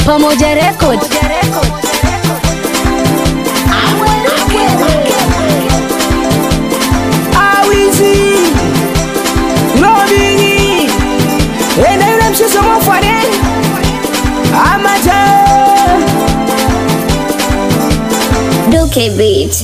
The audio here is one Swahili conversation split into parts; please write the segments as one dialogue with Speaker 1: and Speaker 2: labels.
Speaker 1: Pamoja Record.
Speaker 2: awizi lobingi enda yule mshiso mofane amata
Speaker 1: Duke Beat.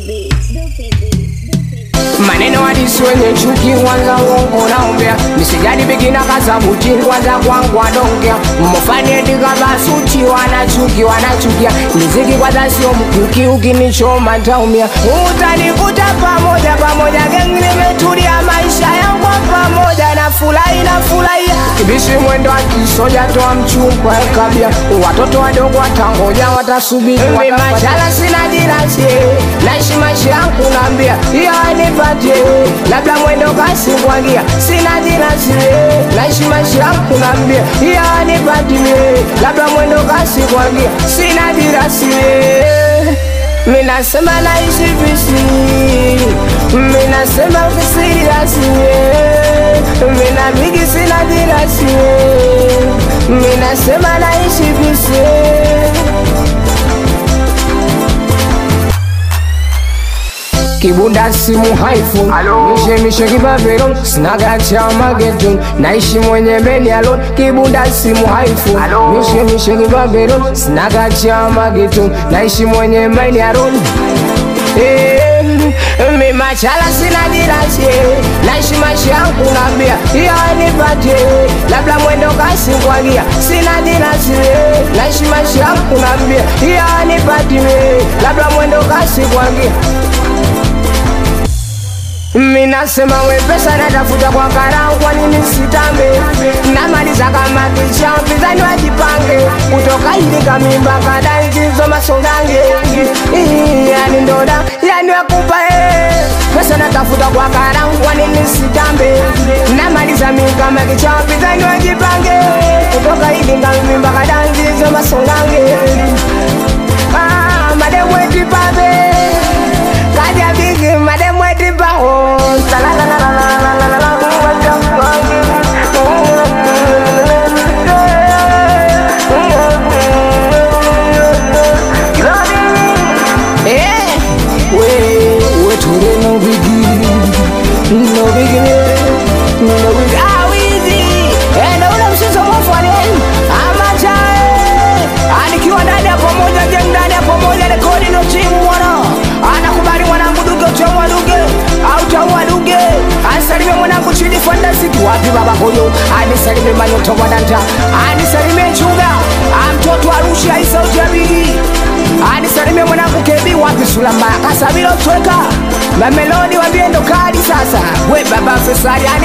Speaker 2: maneno hadisi wenye chuki kwanza uongo naombea misijadi bigina kasabuti kwanza kwangu adongea mofane dikabasuti wanachuki wanachukia miziki kwanza sio mkuki ukinichoma ntaumia utanikuta pamoja pamoja gengi nimetulia maisha yangu pamoja na furahi na furahia kibishi mwendo akisoja toa mchumba kabia watoto wadogo watangoja watasubiri machala sina dirasi naishi maisha yangu naambia hiyo nipatie labda mwendo kasi kwangia sina dirasi naishi maisha yangu naambia hiyo nipatie labda mwendo kasi kwangia sina dirasi minasema naishi visi minasema visirasi mina bigi sina dirasi minasema naishi visi kibunda simu haifu mishemishe kibabelo sinagacha mageto naishi mwenye beni alon kibunda simu haifu mishemishe kibabelo sinagacha mageto naishi mwenye beni alon Eh, mi machala sina dirasi naishi maisha yangu nambia iyo nipatie labda mwendo kasi kwangia sina dirasi naishi maisha yangu nambia iyo nipatie labda mwendo kasi kwangia minasema wepesa natafuta kwa karau kwa nini sitambe namaliza kama kisha mpizani wajipange kutoka hili kamimba kadanzizo masongange Ii, yani ndoda yani wakupa eh. pesa natafuta kwa karau kwa nini sitambe namaliza mi kama kisha mpizani wajipange kutoka hili kamimba kadanzizo masongange ah, mademweti pabe kaja bigi mademweti bao Eh, we, we ture no bigi, no bigi, no bigi. Ah, wizi, eh, na ule mshiso mofwane, amacha, eh. Anikiwa ndani ya pamoja, gang ndani ya pamoja, rekodi no timu mwana. Anakubali mwanangu duge, utaua duge, au utaua duge. Anisalimie mwanangu chini fantastic, wapi baba huyo? Anisalimie manyoto wadanta, anisalimie chuga, amtoto Arusha, isa ujabili anisalimie mwanangu kebi wapi sulamba kasabilo tweka mamelodi wambie ndo kali sasa we baba fesari